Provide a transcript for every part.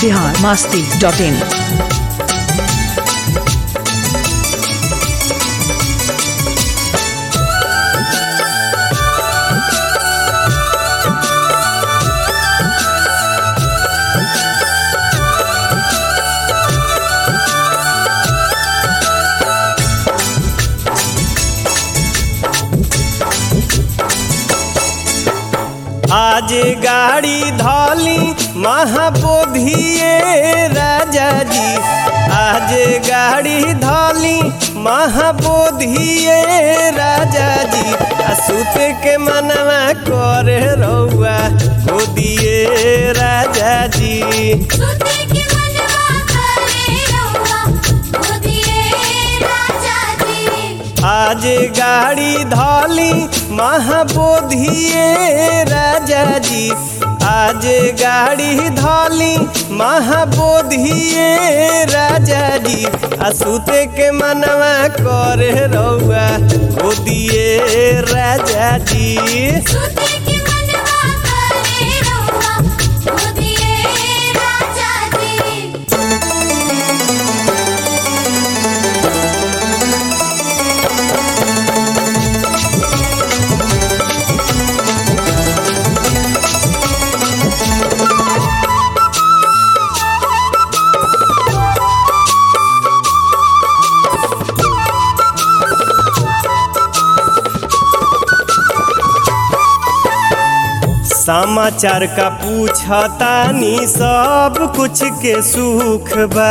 Bihar Masti dot in आज गाड़ी धौली महाबोधिए राजा जी आज गाड़ी धौली महाबोधिए राजा जी आ सुते के मनवा करे रहुआ गोदिए राजा जी सुते के मनवा करे रहुआ गोदिए राजा जी आज गाड़ी धौली महाबोधिए राजा जी आज गाड़ी धौली महाबोधिए राजा जी आ सुते के मनवा करे रहुआ गोदिए राजा जी सुते के मनवा करे रहुआ गोदिए राजा जी समाचार का पूछतानी सब कुछ के सुख बा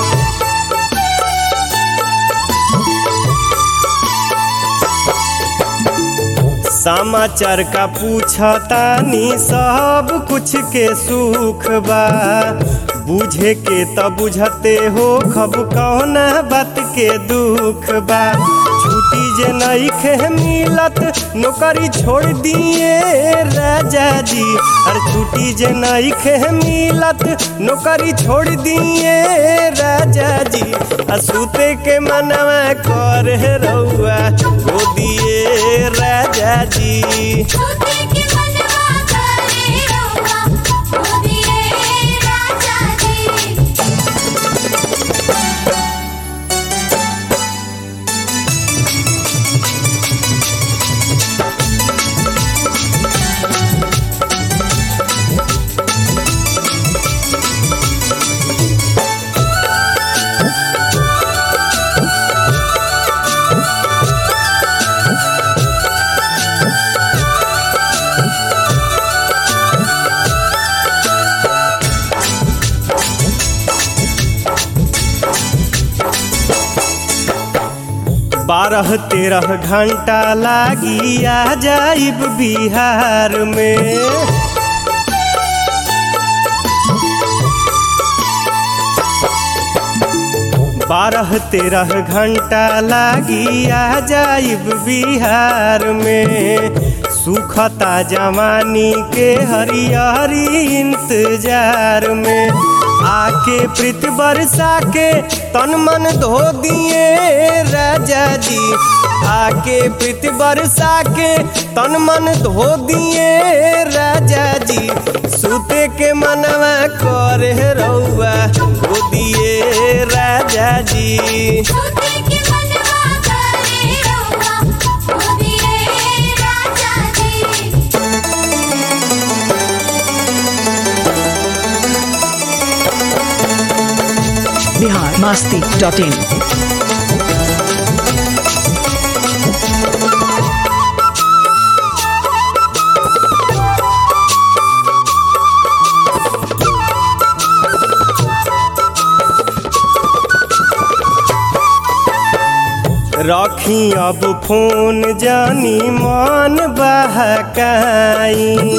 समाचार का पूछतानी सब कुछ के सुख बा बुझे के त बुझते हो खब कौना बात के दुख बा छुट्टी जे नइखे मिलत नौकरी छोड़ दिए राजा जी अरे छुट्टी जे नइखे मिलत नौकरी छोड़ दिए राजा जी आ सुते के मनवा करे रहुआ गोदिए राजा जी सुते के मनवा करे रहुआ गोदिए राजा जी बारह तेरह घंटा लागी आ जाइब बिहार में बारह तेरह घंटा लागी आ जाइब बिहार में सुखता जवानी के हरियरी इंतजार में आके प्रीत बरसा के तन मन धो दिए राजा जी आके प्रीत बरसा के तन मन धो दिए राजा जी सुते के मनवा करे रहुआ गोदिए राजा जी सुते के मनवा करे रहुआ गोदिए राजा जी बिहार मास्ती डॉट इन रखी अब फोन जानी मन बहकाई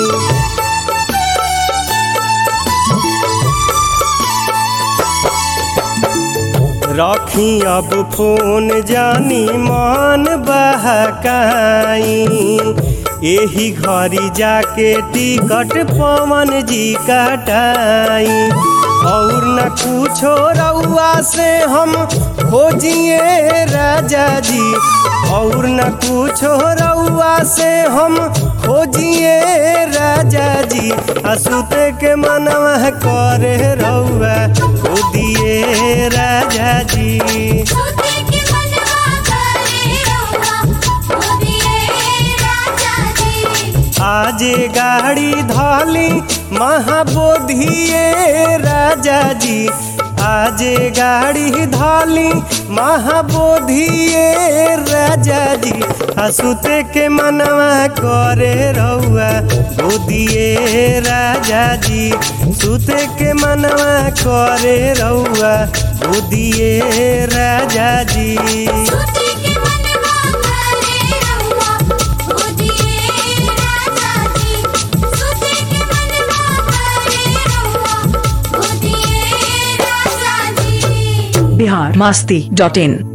रखी अब फोन जानी मन बहकाई एही घरी जाके टिकट पवन जी कटाई और न कुछो रउआ से हम खोजिए राजा जी और न कुछो रउआ से हम खोजिए राजा जी असुते के मनवा करे रउआ खोदिए राजा जी सूते के मनवा करे रउआ मोदिए राजा जी आजे गाड़ी धाली महाबोधिए राजा जी आजे गाड़ी धाली महाबोधिए राजा जी हसुते के मनवा करे रउआ बोधिए राजा जी सुते के मनवा करे रउआ बोधिए राजा जी सूते के मनवा करे रउआ मोदिए राजा जी सूते के मनवा करे रउआ मोदिए राजा जी बिहार मस्ती डॉट इन